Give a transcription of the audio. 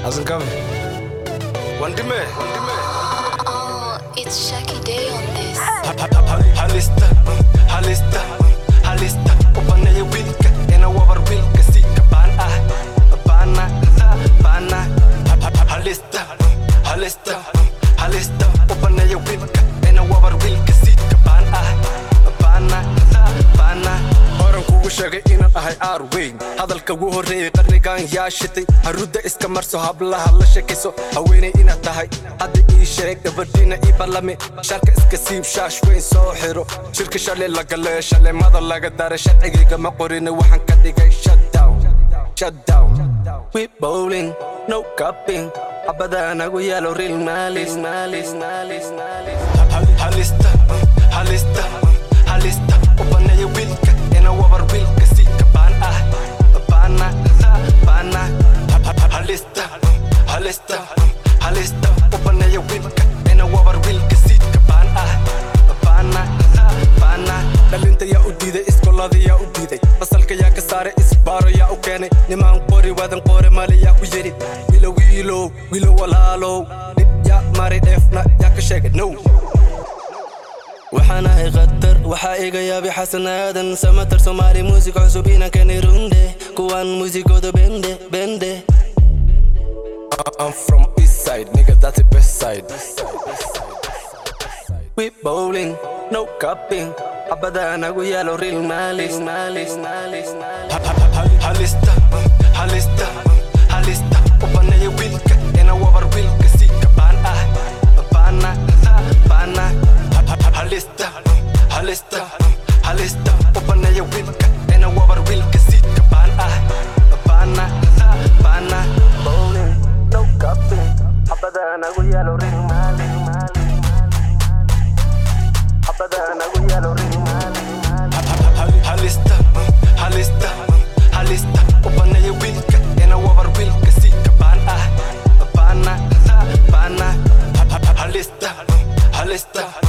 Hasn't come. Wandime. Oh, it's Shaki Day on this. Halista, halista, halista. Upanaya wilka, ina wabar wilka sika ban ah, bana, bana. Halista, halista, halista. Upanaya wilka, ina wabar wilka sika ban ah, bana, bana. Horan kugu sheegay inaan ahay aar weyn hadalka ugu horreeyey qarnigan yaa shitay harudda iska marso hablaha la sheekayso haweenay inaad tahay hadda ii sheeg gabadhiina ii ballame sharka iska siib shaash weyn soo xiro shirka shalay la galee shaleemada laga daray sharcigayga ma qorine waxaan ka dhigay shutdown shutdown we bowling no cupping xabada nagu yaalo real malis malis malis malis halista halista halista ubanaya wiilka ina wabar wiilka sika baan ah baana baana halista halista halista ubanaya wiilka ina wabar wiilka sika baan ah baana baana dhalinta yaa u diiday iskoolada yaa u diiday fasalka yaa ka saaray isbaaro yaa u keenay nimaan qori waadan qoore male yaa ku yidhi wiilo wiilow wiilo walaalow dhib yaa maray dheefna yaa ka sheegay no waxaan ahay khatar waxaa iga yaabay xasan aadan samatar soomaali muusig cusub inaan keenay runde kuwaan muusigooda bende bende I'm from east side, nigga, that's the best side. We bowling, no cupping. Abada nagu yalo real malis, malis, malis, malis. Halista, halista, halista. Upanaya wilka, ina wabar wilka sika ban ah, bana, bana. Halista, halista, halista. Upanaya wilka, ina wabar wilka sika ban ah, bana, bana. Bowling, no cupping. Abada nagu yalo real malis, malis. Abada nagu yalo real malis, malis. Halista, halista, halista. Upanaya wilka, ina wabar wilka sika ban ah, bana, bana. Halista, halista.